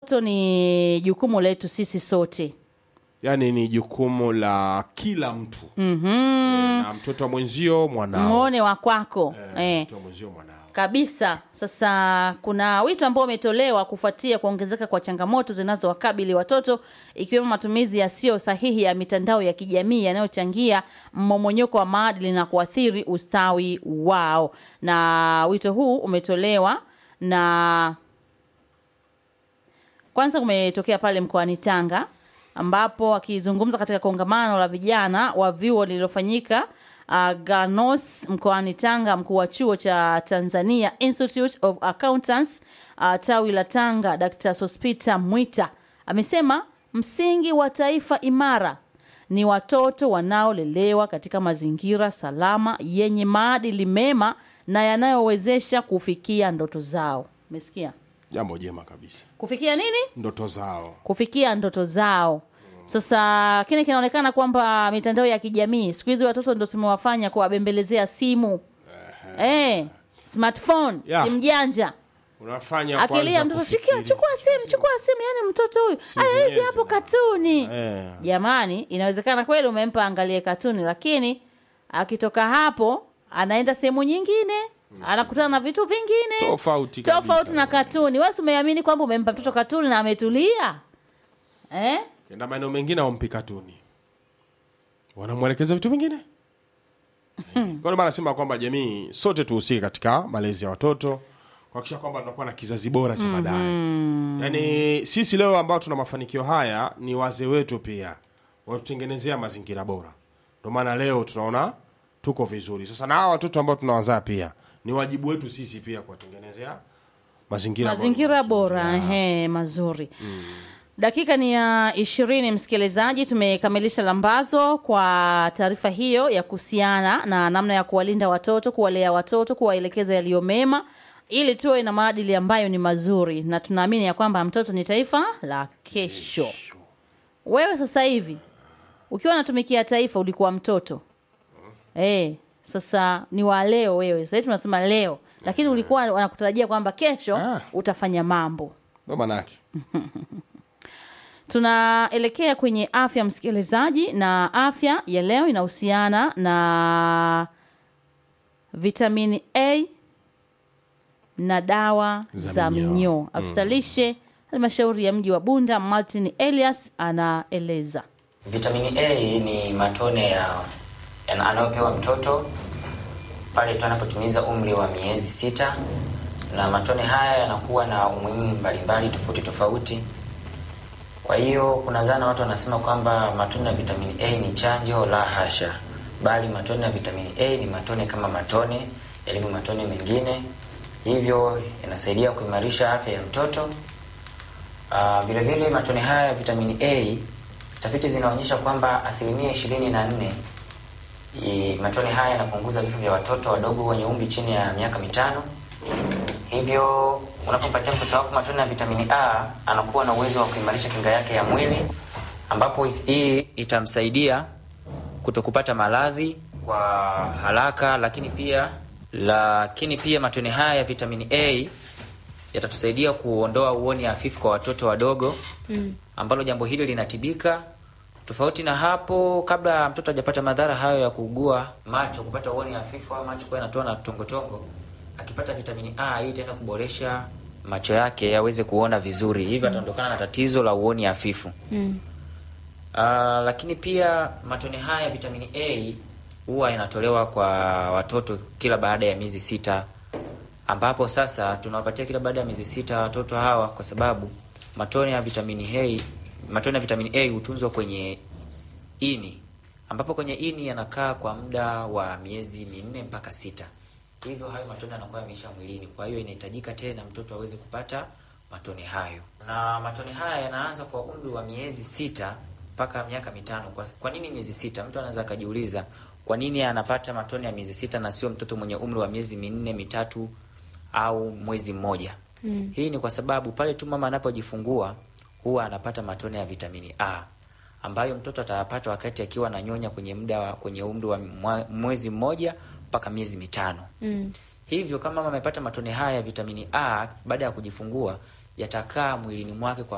Mtoto ni jukumu letu sisi sote. yaani ni jukumu la kila mtu mm-hmm. na mtoto wa mwenzio mwanao Muone wa kwako Eh, eh. mtoto wa mwenzio mwanao kabisa sasa kuna wito ambao umetolewa kufuatia kuongezeka kwa changamoto zinazowakabili watoto ikiwemo matumizi yasiyo sahihi ya mitandao ya kijamii yanayochangia mmomonyoko wa maadili na kuathiri ustawi wao na wito huu umetolewa na kwanza kumetokea pale mkoani Tanga ambapo akizungumza katika kongamano la vijana wa vyuo lililofanyika uh, Ganos mkoani Tanga, mkuu wa chuo cha Tanzania Institute of Accountants uh, tawi la Tanga, Dr. Sospita Mwita amesema msingi wa taifa imara ni watoto wanaolelewa katika mazingira salama yenye maadili mema na yanayowezesha kufikia ndoto zao. Umesikia? jambo jema kabisa Kufikia nini? ndoto zao kufikia ndoto zao. Sasa kile kinaonekana kwamba mitandao ya kijamii siku hizi watoto ndo tumewafanya kuwabembelezea simu eh, smartphone Yeah. simu janja unafanya akilia kwanza mtoto kufikiri. shikia, chukua simu, chukua simu. Yani mtoto huyu aya, hizi zenyewe hapo zina- katuni. Eh. Jamani, inawezekana kweli umempa angalie katuni, lakini akitoka hapo anaenda sehemu nyingine, anakutana na vitu vingine Tofauti kabisa. tofauti na katuni. Wewe si umeamini kwamba umempa mtoto katuni na ametulia eh? kenda maeneo mengine awampi katuni wanamwelekeza vitu vingine kwa ndio maana nasema kwamba jamii sote tuhusike katika malezi ya watoto kuhakikisha kwamba tunakuwa na kizazi bora cha baadaye yaani sisi leo ambao tuna mafanikio haya ni wazee wetu pia watutengenezea mazingira bora ndio maana leo tunaona tuko vizuri sasa na hawa watoto ambao tunawazaa pia ni wajibu wetu sisi pia kuwatengenezea mazingira mazingira mazuri. bora Yeah. ehe, mazuri dakika ni ya ishirini msikilizaji tumekamilisha lambazo kwa taarifa hiyo ya kuhusiana na namna ya kuwalinda watoto kuwalea watoto kuwaelekeza yaliyo mema ili tuwe na maadili ambayo ni mazuri na tunaamini ya kwamba mtoto ni taifa la kesho wewe sasa hivi ukiwa unatumikia taifa ulikuwa mtoto eh sasa ni wa leo wewe sasa hivi tunasema leo lakini ulikuwa wanakutarajia kwamba kesho Ah. utafanya mambo Ndio maanake tunaelekea kwenye afya msikilizaji na afya ya leo inahusiana na vitamini a na dawa Za za minyoo. minyoo afisa lishe halmashauri ya mji wa bunda martin elias anaeleza Vitamini A ni matone ya ya- anayopewa mtoto pale tu anapotimiza umri wa miezi sita, na matone haya yanakuwa na umuhimu mbalimbali tofauti tofauti. Kwa hiyo kuna zana watu wanasema kwamba matone ya vitamini A ni chanjo. La hasha, bali matone ya vitamini A ni matone kama matone yalivyo matone mengine, hivyo yanasaidia kuimarisha afya ya mtoto. Uh, vile vile matone haya ya vitamini A tafiti zinaonyesha kwamba asilimia ishirini na nne matone haya yanapunguza vifo vya watoto wadogo wenye umri chini ya miaka mitano. Hivyo unapompatia mtoto wako matone ya vitamini A anakuwa na uwezo wa kuimarisha kinga yake ya mwili, ambapo it- hii itamsaidia kutokupata maradhi kwa haraka, lakini pia lakini pia matone haya ya vitamini A yatatusaidia kuondoa uoni hafifu kwa watoto wadogo mm. ambalo jambo hili linatibika. Tofauti na hapo, kabla mtoto hajapata madhara hayo ya kuugua macho, kupata uoni hafifu au macho kuwa yanatoa na tongotongo, akipata vitamini A hii itaenda kuboresha macho yake yaweze kuona vizuri, hivyo ataondokana na tatizo la uoni hafifu mm. Uh, lakini pia matone haya ya vitamini A huwa yanatolewa kwa watoto kila baada ya miezi sita ambapo sasa tunawapatia kila baada ya miezi sita watoto hawa, kwa sababu matone ya vitamini A, matone ya vitamini A hutunzwa kwenye ini, ambapo kwenye ini yanakaa kwa muda wa miezi minne mpaka sita. Hivyo hayo matone yanakuwa yameisha mwilini, kwa hiyo inahitajika tena mtoto aweze kupata matone hayo, na matone haya yanaanza kwa umri wa miezi sita mpaka miaka mitano. Kwa, kwa nini miezi sita? Mtu anaweza akajiuliza kwa nini anapata matone ya miezi sita na sio mtoto mwenye umri wa miezi minne mitatu au mwezi mmoja. Mm. Hii ni kwa sababu pale tu mama anapojifungua huwa anapata matone ya vitamini A ambayo mtoto atayapata wakati akiwa ananyonya kwenye muda wa kwenye umri wa mwa- mwezi mmoja mpaka miezi mitano. Mm. Hivyo kama mama amepata matone haya ya vitamini A baada ya kujifungua yatakaa mwilini mwake kwa